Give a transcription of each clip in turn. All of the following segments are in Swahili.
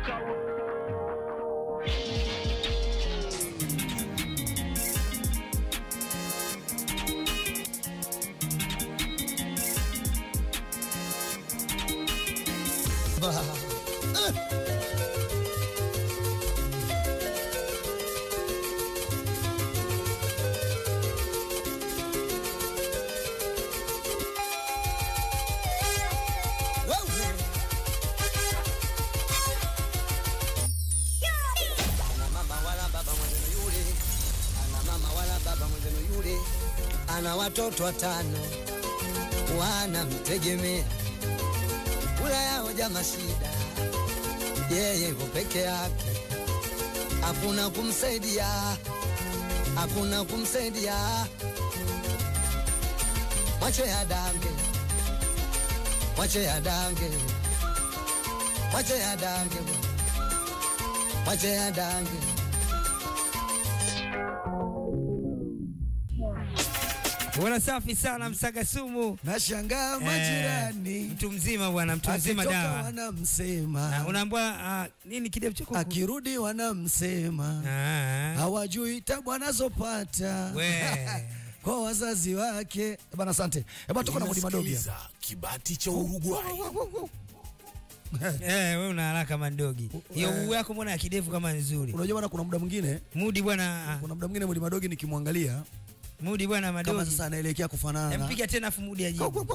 Ana mama wala baba mwenzenu yule, ana mama wala baba mwenzenu yule, ana watoto watano wanamtegemea, kula yao jama shida, yeye yuko peke yake, hakuna kumsaidia, hakuna kumsaidia, mwache adange, mwache adange, mwache adange bwana. Mwache adange. Bwana safi sana Msaga Sumu. Nashangaa Eh, majirani mtu mzima bwana, mtu mzima akitoka dawa. Na wanamsema, unaambia ah, nini kidevu chako? akirudi wanamsema, Ah, hawajui tabu anazopata we. kwa wazazi wake. Eh Bana, asante. Eh bana, tuko na Mudi Madogi hapa. Unasikiliza kibati cha Uruguay. Eh, wewe una haraka mandogi. Hiyo Eh. uu yako mbona ya kidevu kama nzuri? Unajua bana, kuna muda mwingine, Mudi bwana, ah, kuna muda mwingine Mudi Madogi nikimwangalia Mudi bwana kama madogi. sasa anaelekea kufanana na Mpiga tena afu Mudi ajibu.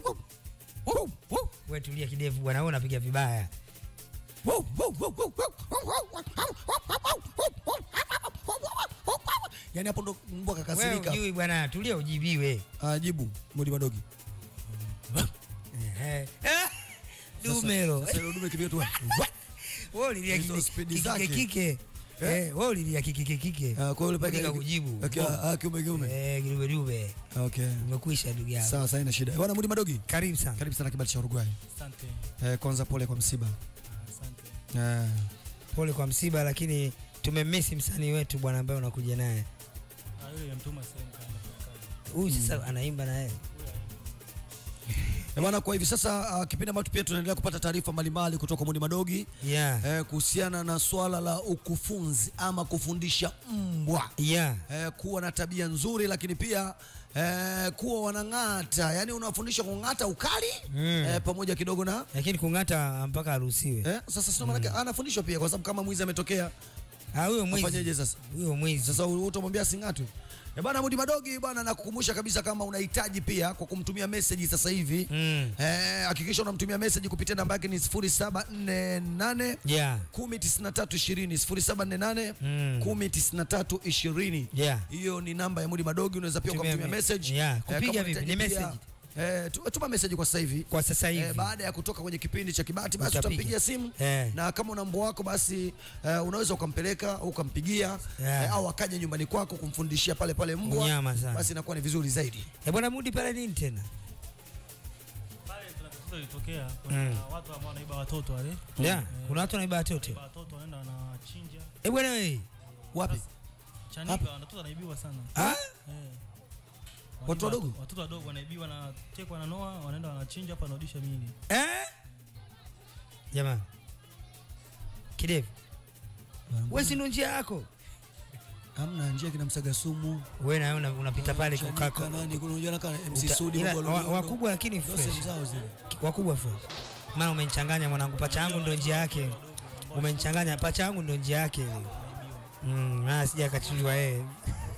Wewe tulia kidevu bwana, wewe unapiga vibaya. yani hapo ndo mbwa Wewe kakasirika. ujui bwana, tulia ujibiwe. Ajibu Mudi Madogi. Eh. Ah, Dumelo. Sasa ile dume kipiga tu. Wewe ulilia Hizo kike spidi kike zake. kike. Eh, wewe ulilia kike kike kike. Ah, Kwa hiyo Katika kujibu. Ah, kiume kiume. Eh, kidume dume. Okay. Umekwisha ndugu yangu. Sawa, sawa, ina shida. Bwana Mudi Madogi. Karibu sana. Karibu sana kibali cha Uruguay. Asante, Eh, kwanza pole kwa msiba. asante. Eh, Pole kwa msiba, lakini tumemisi msanii wetu bwana ambaye unakuja naye. Ah, yule yamtuma sehemu kaenda kufanya kazi. Huyu sasa anaimba na yeye. Eh, bwana, kwa hivi sasa uh, kipindi ambacho pia tunaendelea kupata taarifa mbalimbali kutoka kwa Mudi Madogi Yeah. eh, kuhusiana na swala la ukufunzi ama kufundisha mbwa Yeah. eh, kuwa na tabia nzuri, lakini pia eh, kuwa wanang'ata, yani unafundisha kung'ata ukali Mm. eh, pamoja kidogo na Lakini kung'ata mpaka aruhusiwe. eh, sasa sio maana anafundishwa pia, kwa sababu kama mwizi ametokea Ah, huyo mwizi. afanyeje sasa? Huyo mwizi. Sasa utamwambia asing'atwe? Eh, bana Mudi Madogi bana, nakukumbusha kabisa kama unahitaji pia kwa kumtumia message sasa hivi Mm. eh, hakikisha unamtumia message kupitia namba yake ni 0748 Yeah. 109320 0748 Mm. 109320 Yeah. hiyo ni namba ya Mudi Madogi. Unaweza pia Tumia ukamtumia me- message Yeah. Eh, Kupiga kama vipi? unahitaji Ni pia- message? Eh, tu- tuma message kwa sasa hivi Kwa sasa hivi. Eh, baada ya kutoka kwenye kipindi cha Kibati basi Utapiga. utampigia simu Eh. na kama una mbwa wako basi eh, unaweza ukampeleka au ukampigia Yeah. eh, au akaja nyumbani kwako kumfundishia pale pale mbwa Unyama sana. basi inakuwa ni vizuri zaidi. Eh, bwana Mudi pale nini tena? Pale tuna tatizo lilitokea, kuna Mm. watu ambao wanaiba watoto wale. Yeah. Eh, Kuna watu wanaiba watoto. wanaiba watoto wanaenda wanachinja. Eh, bwana wewe. Wapi? Chanika watoto wanaibiwa sana. Ah? Eh. Watu Wanaiba wadogo? Watoto wadogo wanaibiwa na tekwa na noa, wanaenda wanachinja hapa wanarudisha miili. Eh? Jamani. Kidevu. Wewe si ndo njia yako. Hamna njia kina msaga sumu. Wewe na wewe una- unapita pale Chanika kukako. nani kuna unajua kama MC Uta- Sudi ila Mungu wa- alio- wakubwa lakini ndio fresh. sehemu zao zile. Wakubwa fresh. Maana umenichanganya mwanangu, pacha yangu ndo njia yake. Umenichanganya, pacha yangu ndo njia yake ile. Mm, na sija kachinjwa yeye.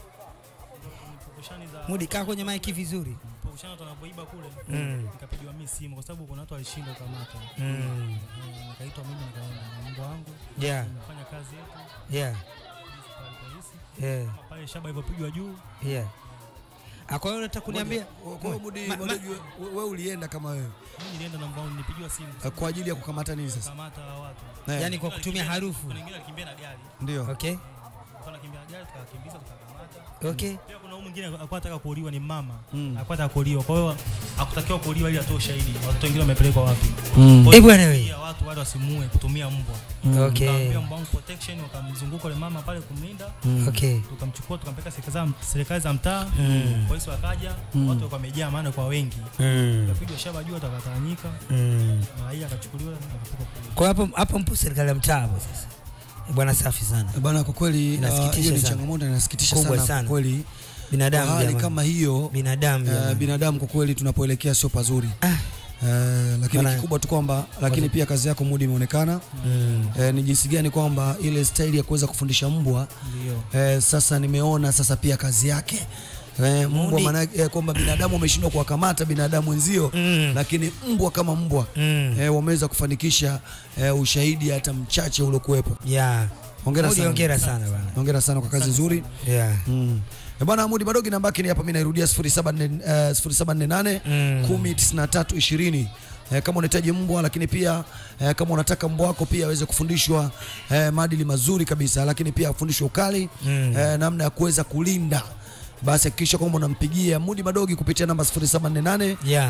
Pukushani za Mudi kaa kwenye mic vizuri. pukushani watu wanapoiba kule. Mm. Nikapigiwa mimi simu kwa sababu kuna watu walishindwa kukamata. Mm. Eh, Nikaitwa mimi nikaenda na mbwa wangu. Yeah. Nimefanya kazi yetu. Yeah. polisi pale polisi. Yeah. Pale shaba ilivyopigwa juu Yeah. Ah, kwa hiyo unataka kuniambia Kwa hiyo Mudi Ma- ma- Madogi we- wewe ulienda kama wewe mimi nilienda na mbwa wangu nilipigiwa simu. eh, kwa ajili ya kukamata nini sasa? Kamata watu. Eh, yani kwa kutumia harufu. Kuna wengine alikimbia na gari. ndio. Okay. alikuwa anakimbia gari tukakimbiza tukakamata. Okay. Pia kuna huyu mwingine alikuwa anataka kuuliwa ni mama. Alikuwa anataka kuuliwa. Kwa hiyo hakutakiwa kuuliwa ili atoe ushahidi. Watoto wengine wamepelekwa wapi? Kwa hiyo Eh, bwana we. pia watu wale wasimue kutumia mbwa. Okay. Tukaambia mbwa wangu protection wakamzunguka yule mama pale kumlinda. Okay. Tukamchukua tukampeleka serikali za serikali za mtaa. Mm. Polisi wakaja, watu walikuwa wamejaa maana kwa wengi. Mm. Kapigwa shaba juu atakatanyika. Mm. Na raia akachukuliwa na akapelekwa polisi. Kwa hapo hapo mpo serikali ya mtaa hapo sasa. Eh, Bwana safi sana. Eh, Bana, kwa kweli Inasikitisha ah, hiyo ni sana. changamoto inasikitisha Kubwa sana, sana. kwa kweli. Binadamu Kwa hali jamani. kama hiyo binadamu eh, jamani. binadamu kwa kweli tunapoelekea sio pazuri. Ah. Eh, lakini Bana- kikubwa tu kwamba lakini pia kazi yako Mudi imeonekana Mm. eh, ni jinsi gani kwamba ile staili ya kuweza kufundisha mbwa Ndio. eh, sasa nimeona sasa pia kazi yake eh, mbwa Mudi- maana eh, kwamba binadamu wameshindwa kuwakamata binadamu wenzio Mm. lakini mbwa kama mbwa Mm. eh, wameweza kufanikisha eh, ushahidi hata mchache uliokuwepo. Yeah. Hongera Mudi sana. hongera sana bwana. Hongera sana kwa kazi nzuri. Yeah. Mm. Eh, Bwana Mudi Madogi namba yake ni hapa, mimi nairudia 0748 eh, 0748 Mm. 109320. Eh, kama unahitaji mbwa lakini pia eh, kama unataka mbwa wako pia aweze kufundishwa eh, maadili mazuri kabisa, lakini pia afundishwe ukali Mm. eh, namna ya kuweza kulinda, basi hakikisha kwamba unampigia Mudi Madogi kupitia namba 0748 Yeah.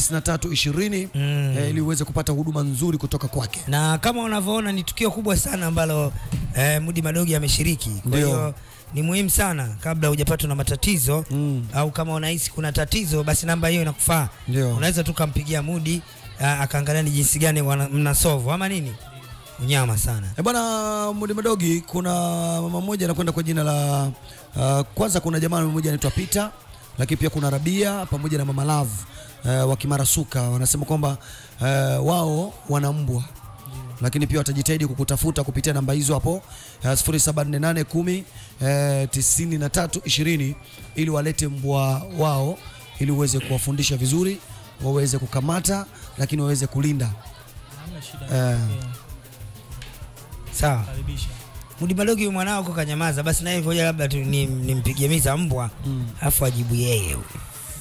109320 Mm. eh, ili uweze kupata huduma nzuri kutoka kwake. na kama unavyoona ni tukio kubwa sana ambalo eh, Mudi Madogi ameshiriki. Kwa Ndio. hiyo ni muhimu sana kabla hujapatwa na matatizo Mm. au kama unahisi kuna tatizo, basi namba hiyo inakufaa. Ndio. Unaweza tu kumpigia Mudi ah, akaangalia ni jinsi gani wana- mnasolve ama nini. Unyama sana. E bwana Mudi Madogi, kuna mama mmoja anakwenda kwa jina la uh, kwanza kuna jamaa mmoja anaitwa Peter, lakini pia kuna Rabia pamoja na Mama Love uh, wa Kimarasuka wanasema kwamba uh, wao wana mbwa lakini pia watajitahidi kukutafuta kupitia namba hizo hapo uh, 0748 10 eh, 93 20 ili walete mbwa wao ili uweze kuwafundisha vizuri waweze kukamata lakini waweze kulinda. Hamna shida. Eh. Eh, Sawa. Karibisha. Mudi Madogi huyu mwanao uko kanyamaza, basi naye ngoja labda tu ni- nimpigie miza mbwa afu ajibu yeye huyu.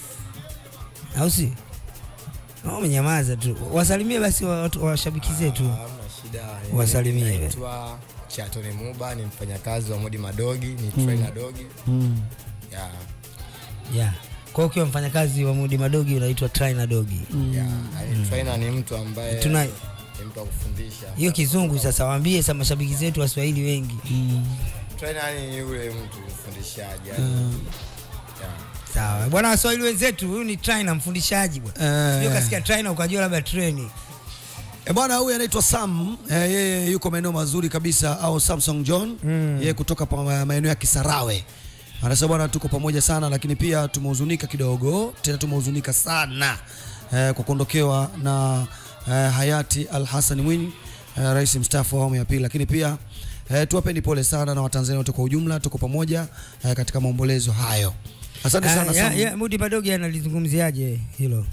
Au si? Au umenyamaza tu. Wasalimie basi wa- watu washabiki zetu. Hamna shida. Wasalimie. Naitwa Chatone Muba, ni mfanyakazi wa Mudi Madogi, ni trainer dogi. Yeah. Yeah. Kwa hiyo ukiwa mfanyakazi wa Mudi Madogi unaitwa trainer dogi. Yeah. Yaani trainer ni mtu ambaye Tuna- ni mtu wa kufundisha. Hiyo kizungu sasa waambie sasa mashabiki zetu Waswahili wengi. Trainer ni yule mtu mfundishaji. yaani. Yeah. Sawa. Bwana Waswahili wenzetu, huyu ni trainer mfundishaji bwana. Eh. Sio kasikia trainer ukajua labda training. E bwana huyu anaitwa Sam eh, yeye yuko maeneo mazuri kabisa au Samsung John mm. yeye kutoka pa maeneo ya Kisarawe anasema bwana tuko pamoja sana lakini pia tumehuzunika kidogo tena tumehuzunika sana eh, kwa kuondokewa na eh, hayati Al Hassan Mwinyi eh, rais mstaafu wa awamu ya pili lakini pia eh, tuwapeni pole sana na Watanzania wote kwa ujumla tuko pamoja eh, katika maombolezo hayo asante Ah, sana ya, Sam ya, Mudi Madogi analizungumziaje hilo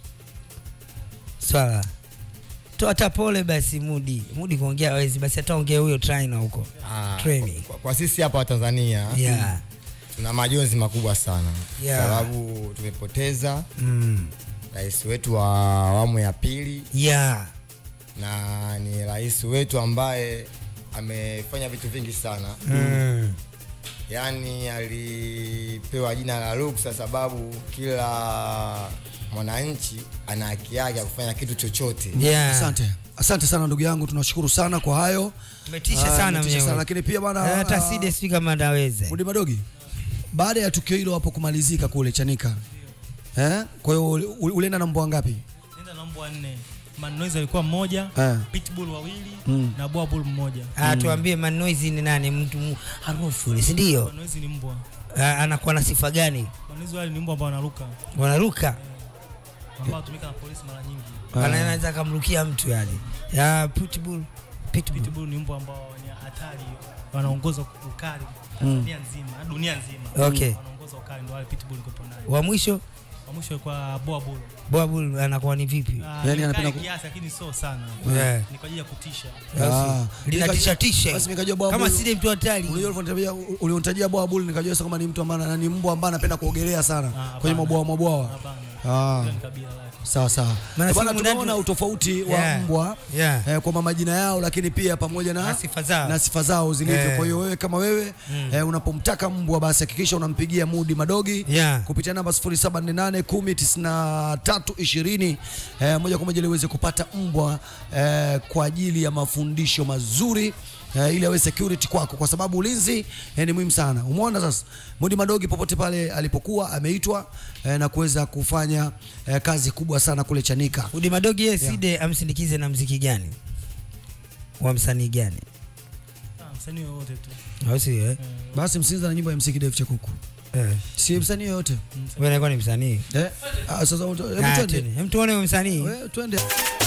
swala? Toa hata pole basi Mudi. Mudi kuongea hawezi, basi ataongea huyo trainer huko. Ah, Training. kwa, kwa sisi hapa wa Tanzania Yeah. tuna majonzi makubwa sana Yeah. sababu tumepoteza Mm. rais wetu wa awamu ya pili Yeah. na ni rais wetu ambaye amefanya vitu vingi sana Mm. yaani alipewa jina la ruksa sababu kila mwananchi ana haki yake ya kufanya kitu chochote Yeah. asante asante sana ndugu yangu tunashukuru sana kwa hayo Umetisha Ah, sana umetisha mwenyewe. sana lakini pia bwana Hata ah, Side sijui kama ataweza. Mudi Madogi, baada ya tukio hilo hapo kumalizika kule Chanika, eh, kwa hiyo uli- uli- ulienda na mbwa ngapi? Nenda na mbwa nne. Manoizi alikuwa mmoja, Eh. pitbull wawili Mm. na boa bull mmoja. Ah, tuambie Manoizi ni nani? Mtu mu- harufu ile, si ndio? Manoizi ni mbwa. Ah, anakuwa na sifa gani? Manoizi wale ni mbwa ambao wanaruka, Wanaruka. ambao hutumika na polisi mara nyingi. Anaweza akamrukia mtu yani. Ya pitbull. Pitbull. Pitbull ni mbwa ambao ni hatari, wanaongoza ukali Tanzania nzima, dunia nzima. Okay. Wanaongoza ukali ndio wale pitbull niko nayo. Wa mwisho Wa mwisho kwa boa bull. Boabul anakuwa ni vipi? Ah, Yaani ni anapenda kali ku- kiasi lakini sio sana. Yeah. Ni kwa ajili ya kutisha. Ah, Linatisha nikajua- tisha. Basi nikajua bwa Kama bull- Side mtu hatari. Unajua ulivyonitajia ulionitajia bwa bull nikajua sasa kama ni mtu ambaye ana- ni mbwa ambaye anapenda kuogelea sana Ah, kwenye hapana. mabwawa mabwawa. Hapana. Ah. Hilo ni kabila lake. Sawa sawa. Maana Bwana, si mundani- tumeona utofauti wa Yeah. mbwa Yeah. eh, kwa majina yao, lakini pia pamoja na, Na sifa zao. na sifa zao zilivyo. Eh. Kwa hiyo wewe kama wewe eh, unapomtaka mbwa basi hakikisha unampigia Mudi Madogi Yeah. kupitia namba 0748 10 93 20 eh, moja kwa moja ili uweze kupata mbwa eh, kwa ajili ya mafundisho mazuri eh, ili awe security kwako, kwa sababu ulinzi eh, ni muhimu sana. Umeona sasa, Mudi Madogi popote pale alipokuwa ameitwa eh, na kuweza kufanya eh, kazi kubwa sana kule Chanika. Udi Madogi yeye Side amsindikize na mziki gani? Wa msanii gani? Ah, msanii wowote tu Au si eh? Basi msinza na nyimbo ya MC Def Chakuku, Eh. si msanii yoyote Wewe unakuwa ni msanii. eh? Ah, sasa hebu Ah, twende, twende. Hem tuone huyo msanii. Wewe, twende.